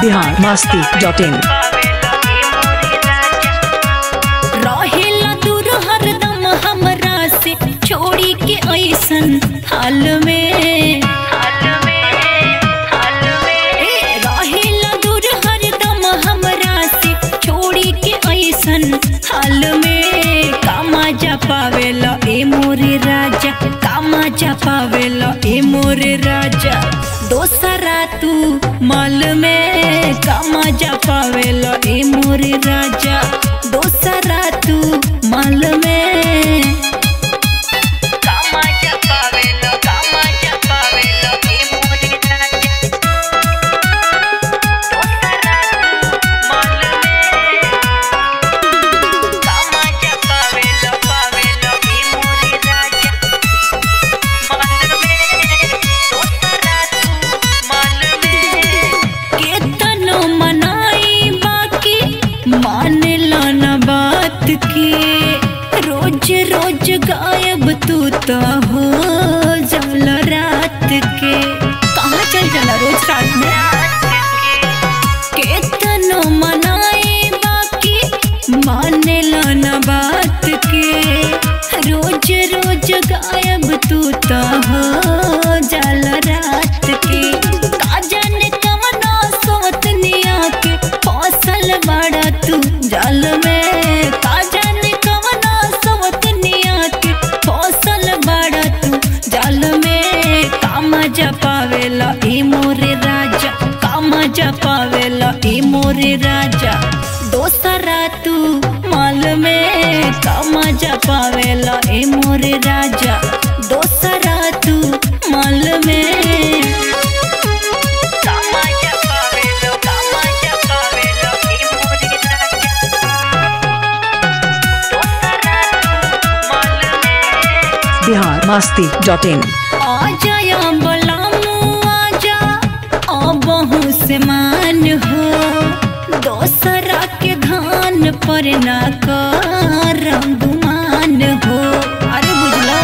Bihar Masti dot in रहेला दूर हरदम हमरा से छोड़ी के ऐसन हाल में ए, रहेला दूर हरदम हमरा से छोड़ी के ऐसन हाल में कामा जा पावेला ए मोरे राजा कामा जा पावेला ए मोरे राजा दोसरा तू माल में कामा जा पावेला ए मोरे राजा दोसरा तू माल में कामा जा पावेला कामा जा पावेला ए मोरे राजा दोसरा तू माल में कामा जा पावेला पावेला ए मोरे राजा माल में दोसरा तू माल में केतनो मनाई बाकी मानेला न बात के रोज रोज गायब तू तो हो जल रात के कहाँ चल जाला रोज रात में केतनो मनाई बाकी मानेला न बात के रोज रोज गायब तू तो हो जल रात के का जाने कवना सोतनिया के फसल बड़ा तू जल में का जाने कवना सोतनिया के फसल बड़ा तू जल में कामा जा पावेला ए मोरे राजा कामा जा पावेला ए मोरे राजा दोसरा तू माल में कामा जा पावेला ए मोरे राजा दोसरा तू माल में कामा जा पावेला कामा जा पावेला ए मोरे राजा दोसरा तू माल में बिहार मस्ती डॉट इन आजा या बलामू आजा आ बहु से मान हो दोसरा के धान पर ना कर गुमान हो अरे बुझलो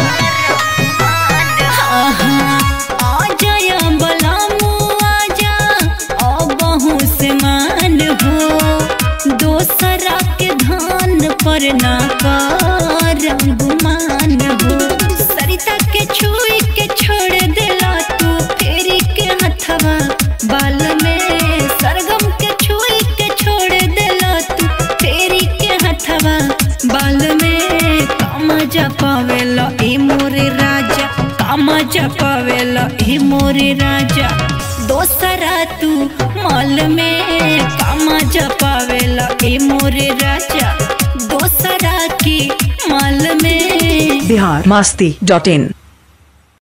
आहा, आजा या बलामू आजा आ बहु से मान हो दोसरा के धान पर ना कर गुमान हो सरिता के छुई के छोड़ देला तू फेरी के हथवा बाल में सरगम के छुई के छोड़ देला तू फेरी के हथवा बाल में कामा जा पावेला ए मोरे राजा कामा जा पावेला ए मोरे राजा दोसरा तू माल में कामा जा पावेला ए मोरे राजा दोसरा की माल में बिहार मस्ती डॉट इन